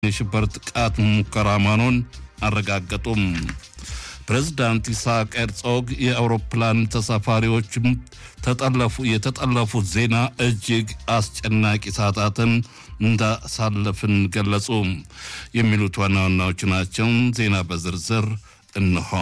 የሽብር ጥቃት ሙከራ መሆኑን አረጋገጡም። ፕሬዝዳንት ኢሳቅ ሄርዞግ የአውሮፕላን ተሳፋሪዎችም ተጠለፉ የተጠለፉት ዜና እጅግ አስጨናቂ ሰዓታትን እንዳሳለፍን ገለጹ። የሚሉት ዋና ዋናዎቹ ናቸው። ዜና በዝርዝር እንሆ።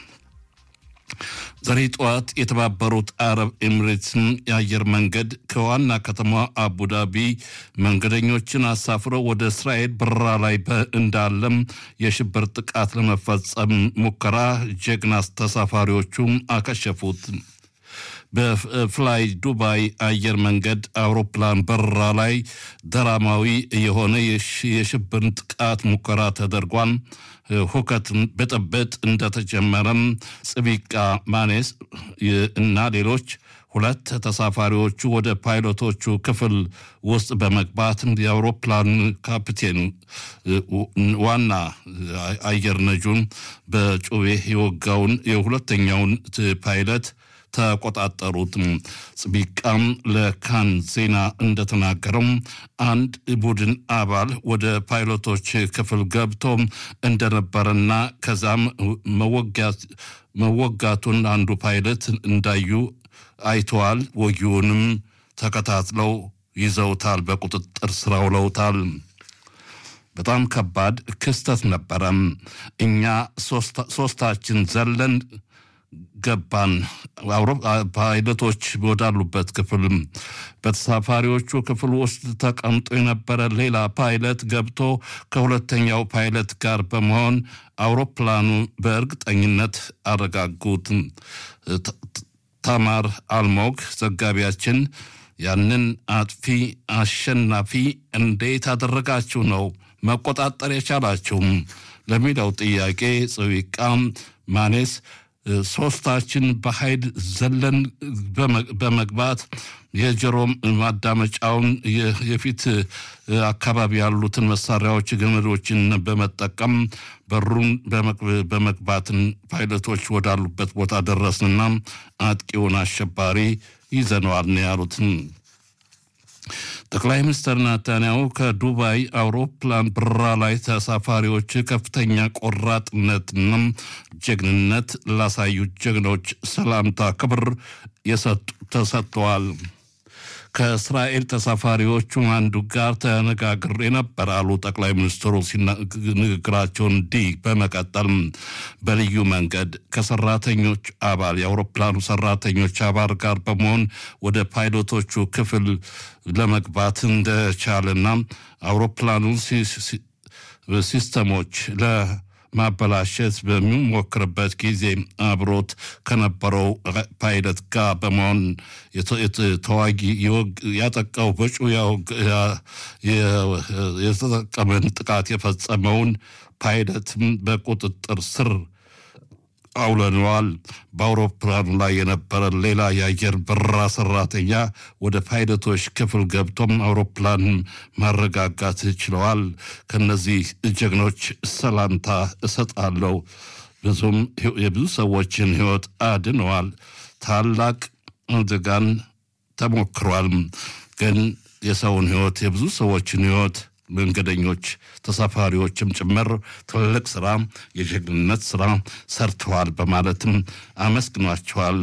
ዛሬ ጠዋት የተባበሩት አረብ ኤሚሬትስን የአየር መንገድ ከዋና ከተማ አቡዳቢ መንገደኞችን አሳፍሮ ወደ እስራኤል በረራ ላይ እንዳለም የሽብር ጥቃት ለመፈጸም ሙከራ ጀግና ተሳፋሪዎቹ አከሸፉት። በፍላይ ዱባይ አየር መንገድ አውሮፕላን በረራ ላይ ደራማዊ የሆነ የሽብር ጥቃት ሙከራ ተደርጓል። ሁከት ብጥብጥ እንደተጀመረም ጽቢቃ ማኔስ እና ሌሎች ሁለት ተሳፋሪዎቹ ወደ ፓይሎቶቹ ክፍል ውስጥ በመግባት የአውሮፕላን ካፕቴን ዋና አየር ነጁን በጩቤ የወጋውን የሁለተኛውን ፓይለት ተቆጣጠሩት። ጽቢቃም ለካን ዜና እንደተናገረው አንድ ቡድን አባል ወደ ፓይሎቶች ክፍል ገብቶ እንደነበረና ከዛም መወጋቱን አንዱ ፓይለት እንዳዩ አይተዋል። ወጊውንም ተከታትለው ይዘውታል፣ በቁጥጥር ስር አውለውታል። በጣም ከባድ ክስተት ነበረም። እኛ ሶስታችን ዘለን ገባን። ፓይለቶች ወዳሉበት ክፍል በተሳፋሪዎቹ ክፍል ውስጥ ተቀምጦ የነበረ ሌላ ፓይለት ገብቶ ከሁለተኛው ፓይለት ጋር በመሆን አውሮፕላኑ በእርግጠኝነት አረጋጉት። ታማር አልሞግ ዘጋቢያችን ያንን አጥፊ አሸናፊ እንዴት አደረጋችሁ ነው መቆጣጠር የቻላችሁም ለሚለው ጥያቄ ጽዊቃ ማኔስ ሶስታችን በኃይል ዘለን በመግባት የጆሮ ማዳመጫውን የፊት አካባቢ ያሉትን መሳሪያዎች ገመዶችን በመጠቀም በሩን በመግባትን ፓይለቶች ወዳሉበት ቦታ ደረስንና አጥቂውን አሸባሪ ይዘነዋል ነው ያሉትን። ጠቅላይ ሚኒስትር ናታንያሁ ከዱባይ አውሮፕላን በረራ ላይ ተሳፋሪዎች ከፍተኛ ቆራጥነትና ጀግንነት ላሳዩ ጀግኖች ሰላምታ ክብር ተሰጥተዋል። ከእስራኤል ተሳፋሪዎቹ አንዱ ጋር ተነጋግሬ ነበር አሉ ጠቅላይ ሚኒስትሩ ንግግራቸውን እንዲህ በመቀጠል በልዩ መንገድ ከሰራተኞች አባል የአውሮፕላኑ ሰራተኞች አባል ጋር በመሆን ወደ ፓይሎቶቹ ክፍል ለመግባት እንደቻለና አውሮፕላኑ ሲስተሞች ማበላሸት በሚሞክርበት ጊዜ አብሮት ከነበረው ፓይለት ጋር በመሆን ተዋጊ ያጠቃው በጩ የተጠቀመን ጥቃት የፈጸመውን ፓይለትም በቁጥጥር ስር አውለነዋል። በአውሮፕላኑ ላይ የነበረ ሌላ የአየር በረራ ሰራተኛ ወደ ፓይለቶች ክፍል ገብቶም አውሮፕላን ማረጋጋት ችለዋል። ከነዚህ ጀግኖች ሰላምታ እሰጣለሁ። ብዙም የብዙ ሰዎችን ሕይወት አድነዋል። ታላቅ አደጋን ተሞክሯል። ግን የሰውን ሕይወት የብዙ ሰዎችን ሕይወት መንገደኞች ተሳፋሪዎችም ጭምር ትልቅ ስራ የጀግንነት ስራ ሰርተዋል በማለትም አመስግኗቸዋል።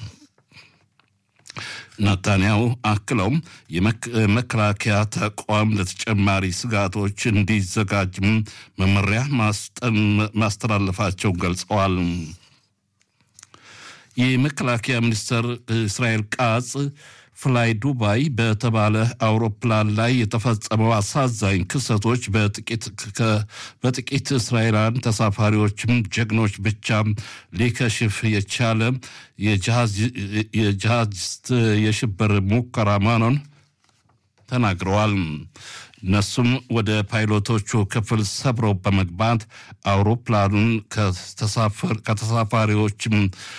ናታንያሁ አክለውም የመከላከያ ተቋም ለተጨማሪ ስጋቶች እንዲዘጋጅም መመሪያ ማስተላለፋቸው ገልጸዋል። የመከላከያ ሚኒስትር እስራኤል ቃጽ ፍላይ ዱባይ በተባለ አውሮፕላን ላይ የተፈጸመው አሳዛኝ ክስተቶች በጥቂት እስራኤላውያን ተሳፋሪዎችም ጀግኖች ብቻ ሊከሽፍ የቻለ የጂሃዲስት የሽብር ሙከራ መሆኑን ተናግረዋል። እነሱም ወደ ፓይሎቶቹ ክፍል ሰብረው በመግባት አውሮፕላኑን ከተሳፋሪዎችም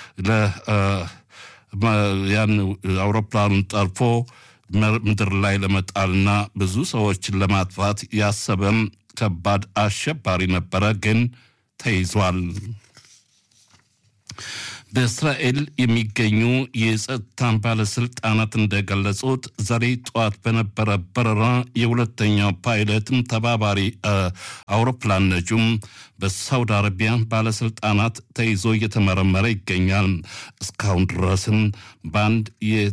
ያን አውሮፕላኑን ጠልፎ ምድር ላይ ለመጣልና ብዙ ሰዎችን ለማጥፋት ያሰበም ከባድ አሸባሪ ነበረ፣ ግን ተይዟል። በእስራኤል የሚገኙ የጸጥታ ባለስልጣናት እንደገለጹት ዛሬ ጠዋት በነበረ በረራ የሁለተኛው ፓይለትም ተባባሪ አውሮፕላን ነጁም በሳውዲ አረቢያ ባለስልጣናት ተይዞ እየተመረመረ ይገኛል። እስካሁን ድረስም በአንድ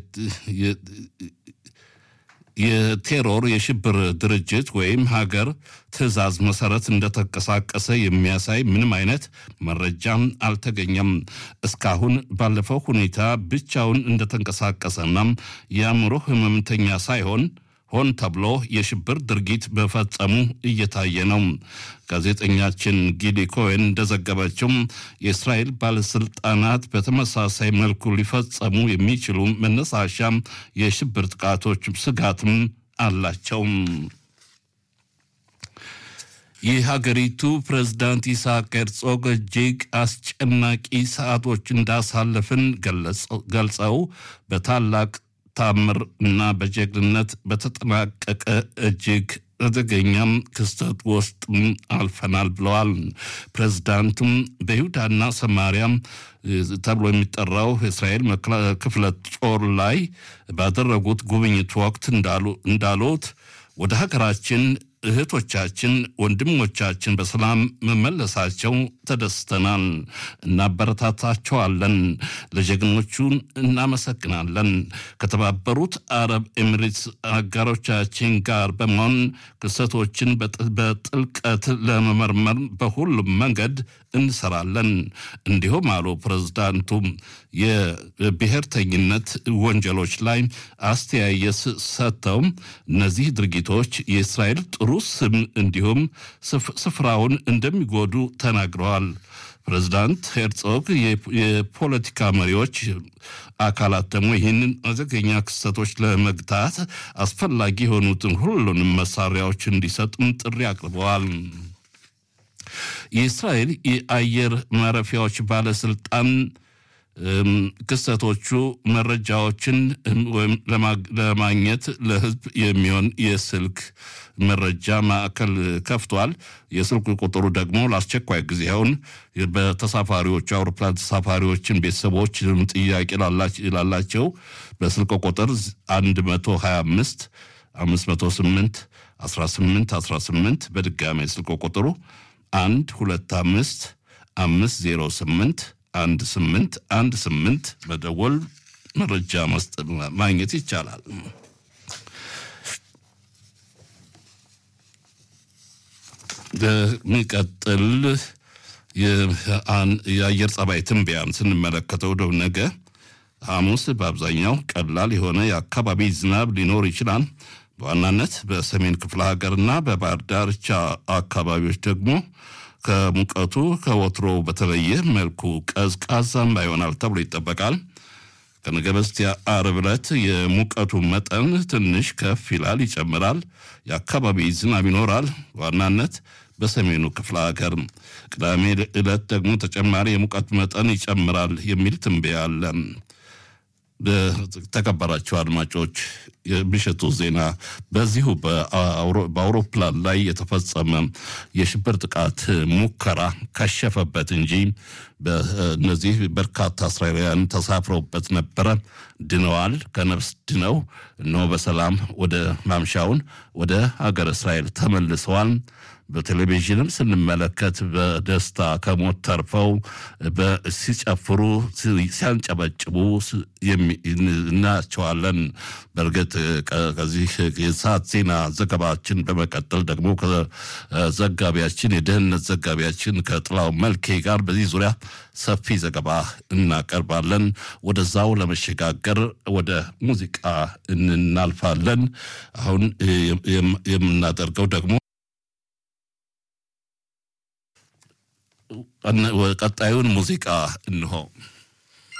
የቴሮር የሽብር ድርጅት ወይም ሀገር ትዕዛዝ መሰረት እንደተንቀሳቀሰ የሚያሳይ ምንም አይነት መረጃም አልተገኘም። እስካሁን ባለፈው ሁኔታ ብቻውን እንደተንቀሳቀሰና የአእምሮ ህመምተኛ ሳይሆን ሆን ተብሎ የሽብር ድርጊት በፈጸሙ እየታየ ነው። ጋዜጠኛችን ጊሊ ኮሄን እንደዘገበችው የእስራኤል ባለስልጣናት በተመሳሳይ መልኩ ሊፈጸሙ የሚችሉ መነሳሻ የሽብር ጥቃቶች ስጋትም አላቸው። የሀገሪቱ ፕሬዝዳንት ኢሳቅ ሄርዞግ እጅግ አስጨናቂ ሰዓቶች እንዳሳለፍን ገልጸው በታላቅ ታምር እና በጀግንነት በተጠናቀቀ እጅግ አደገኛም ክስተት ውስጥ አልፈናል ብለዋል። ፕሬዝዳንቱም በይሁዳና ሰማሪያም ተብሎ የሚጠራው የእስራኤል ክፍለ ጦር ላይ ባደረጉት ጉብኝት ወቅት እንዳሉት ወደ ሀገራችን እህቶቻችን፣ ወንድሞቻችን በሰላም መመለሳቸው ተደስተናል፣ እናበረታታቸዋለን፣ ለጀግኖቹ እናመሰግናለን። ከተባበሩት አረብ ኤሚሬትስ አጋሮቻችን ጋር በመሆን ክስተቶችን በጥልቀት ለመመርመር በሁሉም መንገድ እንሰራለን። እንዲሁም አሉ ፕሬዝዳንቱ የብሔርተኝነት ወንጀሎች ላይ አስተያየት ሰጥተው እነዚህ ድርጊቶች የእስራኤል ጥሩ ስም እንዲሁም ስፍራውን እንደሚጎዱ ተናግረዋል። ፕሬዝዳንት ሄርጾግ የፖለቲካ መሪዎች አካላት ደግሞ ይህንን አደገኛ ክስተቶች ለመግታት አስፈላጊ የሆኑትን ሁሉንም መሳሪያዎች እንዲሰጡም ጥሪ አቅርበዋል። የእስራኤል የአየር ማረፊያዎች ባለስልጣን ክስተቶቹ መረጃዎችን ወይም ለማግኘት ለሕዝብ የሚሆን የስልክ መረጃ ማዕከል ከፍቷል። የስልክ ቁጥሩ ደግሞ ለአስቸኳይ ጊዜውን በተሳፋሪዎቹ አውሮፕላን ተሳፋሪዎችን ቤተሰቦች ጥያቄ ላላቸው በስልክ ቁጥር 125 508 18 18 በድጋሚ ስልክ ቁጥሩ አንድ ሁለት አምስት አምስት ዜሮ ስምንት አንድ ስምንት አንድ ስምንት መደወል መረጃ ማግኘት ይቻላል። በሚቀጥል የአየር ጸባይ ትንበያን ስንመለከተው ደው ነገ ሐሙስ በአብዛኛው ቀላል የሆነ የአካባቢ ዝናብ ሊኖር ይችላል። በዋናነት በሰሜን ክፍለ ሀገርና በባህር ዳርቻ አካባቢዎች ደግሞ ከሙቀቱ ከወትሮ በተለየ መልኩ ቀዝቃዛማ ይሆናል ተብሎ ይጠበቃል። ከነገ በስቲያ ዓርብ ዕለት የሙቀቱ መጠን ትንሽ ከፍ ይላል፣ ይጨምራል። የአካባቢ ዝናብ ይኖራል፣ ዋናነት በሰሜኑ ክፍለ ሀገር። ቅዳሜ ዕለት ደግሞ ተጨማሪ የሙቀት መጠን ይጨምራል የሚል ትንበያ አለ። ተከበራቸው አድማጮች የምሽቱ ዜና በዚሁ በአውሮፕላን ላይ የተፈጸመ የሽብር ጥቃት ሙከራ ከሸፈበት እንጂ በእነዚህ በርካታ እስራኤላውያን ተሳፍረውበት ነበረ። ድነዋል። ከነፍስ ድነው እነሆ በሰላም ወደ ማምሻውን ወደ ሀገር እስራኤል ተመልሰዋል። በቴሌቪዥንም ስንመለከት በደስታ ከሞት ተርፈው ሲጨፍሩ ሲያንጨበጭቡ እናያቸዋለን። በእርግጥ ከዚህ የሰዓት ዜና ዘገባችን በመቀጠል ደግሞ ከዘጋቢያችን የደህንነት ዘጋቢያችን ከጥላው መልኬ ጋር በዚህ ዙሪያ ሰፊ ዘገባ እናቀርባለን። ወደዛው ለመሸጋገር ወደ ሙዚቃ እናልፋለን። አሁን የምናደርገው ደግሞ ቀጣዩን ሙዚቃ እንሆ